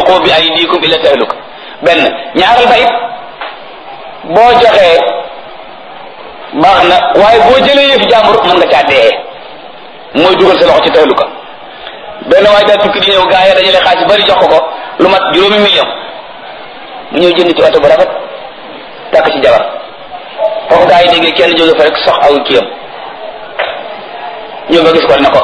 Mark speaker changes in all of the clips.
Speaker 1: tulqu bi aydikum ila tahluka benn ñaaral ba it boo joxee baax na waaye boo jëlee yëfi jàmbur mën nga caa dee mooy dugal sa loxo ci tahluka benn waaye daa tukki di ñëw gaa yi dajale xaalis bari jox ko ko lu mat juróomi million mu ñëw jënd ci oto bu rafet takk ci jabar foofu gaa yi déggee kenn jóge fa rek sox aw kiyam ñëw ba gis ko ne ko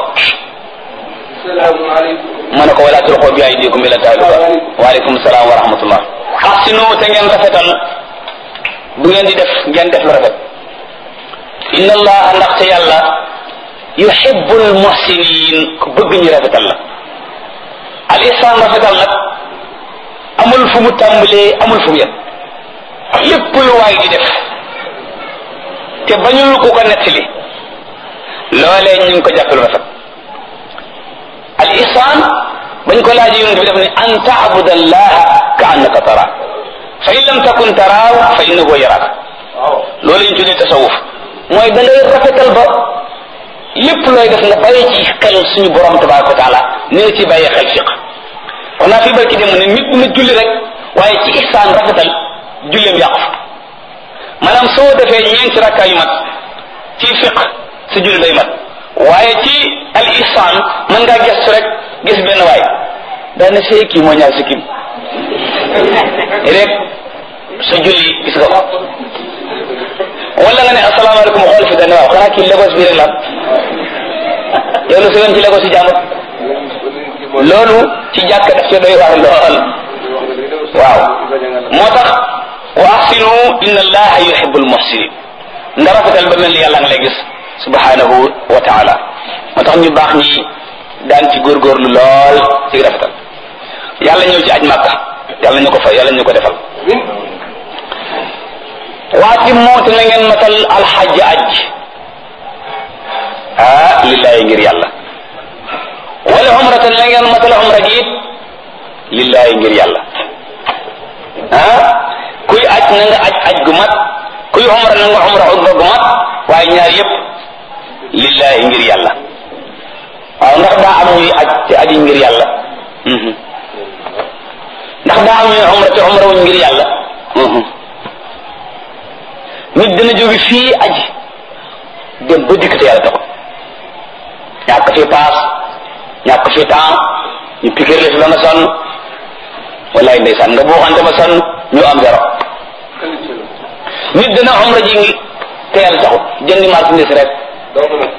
Speaker 1: ma ne ko wala tulqu bi aydikum ila tahluka waaleykum salaam wa rahmatullah ahsinu te ngeen rafetal bu ngeen di def ngeen def lu rafet inna allaha ndaxte yàlla yuhibbul muhsinin ku bëgg ñu rafetal la al ihsan rafetal nag amul fu mu tàmbalee amul fu mu yem lépp lu waay di def te bañul ku ko nettali loolee ñu ngi ko jàppe lu rafet al ihsan bañ ko laaj yonent bi def ne an taabud allaha ka annaka tara fa in lam takun taraaw fa innahu yaraak loolu ñu tuddee tasawuf mooy da ngay rafetal ba lépp looy def nga bàyyi ci xel suñu borom tabaraka wa taala ni nga ci bàyyi xel fiq wax naa fi barki dem ne nit dina julli rek waaye ci ihsaan rafetal julleem yàqu fa maanaam soo defee ñeenti rakkaa yu mat ci fiq sa julli day mat waaye ci al ihsaan mën ngaa gestu rek gis benn waay daana see kii moo ñaar si kim rek sa julli gis nga ko wala nga ne asalaamaaleykum xool fi dane waaw xanaa kii Lagos bi rek la yow lu sëyoon ci Lagos yi jàmbur loolu ci jàkk daf ci doy waar lool waaw moo tax wa ahsinu inna allaha yuhibbul muhsinin nga rafetal ba mel ni yàlla nga lay gis subhanahu wa taala moo tax ñu baax ñi daan ci góorgóorlu lool ci rafetal yàlla ñëw ci aj màkka yàlla ñu ko fa yàlla ñu ko defal waati moot na ngeen matal alxaj aj ah lillahi ngir yàlla wala umratan na ngeen matal umra gi it lillahi ngir yàlla ah kuy aj na nga aj aj gu mat kuy umra na nga umra umra gu mat waaye ñaar yépp lillahi ngir yàlla waaw ndax daa am ñuy aj te aji ngir yàlla ndax daa am ñuy umra te umra wuñ ngir yàlla nit dina jóge fii aji dem ba dikk te yàlla taxul ñàkk fi paas ñàkk fi temps ñu piquer la fi ba nga sonn wallaay ndeysaan nga buuxante ba sonn ñu am zéro nit dina umra ji ngi te yàlla taxul jëndi marchandise rek